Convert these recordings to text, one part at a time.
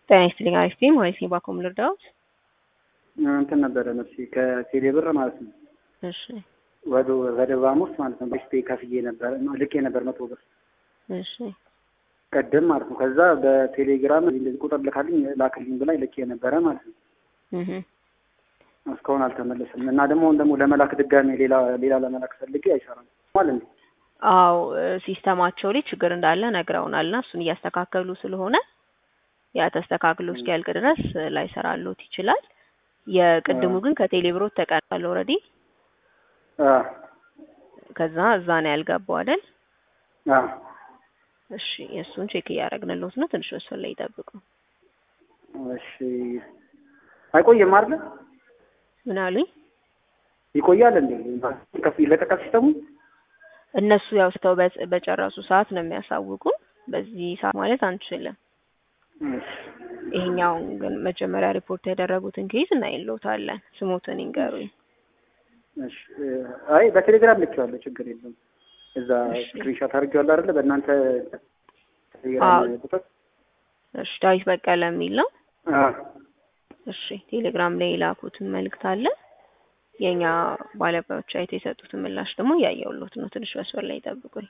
ጤና ይስጥልኝ። አሪፍ ነኝ። ማለት ነው። ባኮም ልርዳዎት? እንትን ነበረ ነፍሴ ከቴሌ ብር ማለት ነው እሺ ወደ ወደ ባሙስ ማለት ነው በሽቴ ከፍዬ ነበር ልኬ ነበር መቶ ብር እሺ ቀደም ማለት ነው። ከዛ በቴሌግራም እንደዚህ ቁጥር ልካልኝ ላክልኝ ብላኝ ልኬ ነበረ ማለት ነው። እህ እስካሁን አልተመለሰም እና ደግሞ አሁን ደግሞ ለመላክ ድጋሜ ሌላ ሌላ ለመላክ ፈልጌ አይሰራም ማለት ነው። አዎ ሲስተማቸው ላይ ችግር እንዳለ ነግረውናልና እሱን እያስተካከሉ ስለሆነ ያ ተስተካክሎ እስኪያልቅ ድረስ ላይሰራሎት ይችላል። የቅድሙ ግን ከቴሌብሮት ተቀናል ኦልሬዲ። አ ከዛ እዛ ነው ያልገባው አይደል? አ እሺ የእሱን ቼክ እያደረግንልዎት ነው። ትንሽ ወሰን ላይ ይጠብቁ። እሺ አይቆይም አይደል? ምን አሉኝ? ይቆያል እንዴ? ከፍ ይለቀቃል ሲስተሙ? እነሱ ያው ስተው በ- በጨረሱ ሰዓት ነው የሚያሳውቁን። በዚህ ሰዓት ማለት አንችልም። እሺ ይሄኛውን ግን መጀመሪያ ሪፖርት ያደረጉትን ኬዝ እናይልዎታለን። ስሞትን ይንገሩኝ። እሺ አይ በቴሌግራም ልኬዋለሁ፣ ችግር የለም። እዛ እሺ። ስክሪንሾት አድርጌዋለሁ አይደለ? በእናንተ አዎ። ቴሌግራም ቁጥር እሺ ዳዊት በቀለ የሚል ነው። አ እሺ ቴሌግራም ላይ የላኩትን መልእክት አለ። የኛ ባለሙያዎች አይተው የሰጡትን ምላሽ ደግሞ እያየሁልዎት ነው። ትንሽ መስመር ላይ ይጠብቁኝ።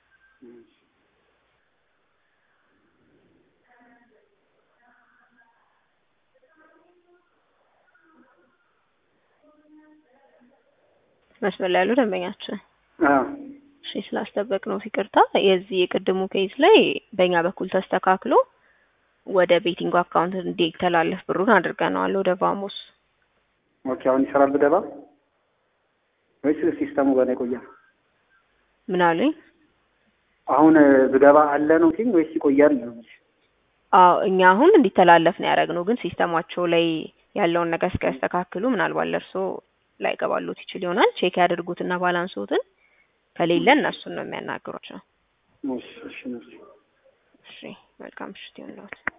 መስመር ላይ ያሉ ደንበኛችን አ እሺ ስላስጠበቅ ነው ይቅርታ። የዚህ የቅድሙ ኬዝ ላይ በእኛ በኩል ተስተካክሎ ወደ ቤቲንግ አካውንት እንዲተላለፍ ብሩን አድርገነዋል ወደ ቫሞስ። ኦኬ አሁን ይሰራል ብገባ ወይስ ሲስተሙ ገና ይቆያል? ምን አሉኝ? አሁን ብገባ አለ ነው ሲኝ ወይስ ይቆያል ነው? አዎ እኛ አሁን እንዲተላለፍ ነው ያደረግነው፣ ግን ሲስተማቸው ላይ ያለውን ነገር እስኪያስተካክሉ ምናልባት ለእርሶ ላይገባሉት ይችል ይሆናል። ቼክ ያድርጉትና ባላንሶትን ከሌለ እነሱን ነው የሚያናግሯቸው። እሺ እሺ እሺ እሺ መልካም ምሽት ይሁንልዎት።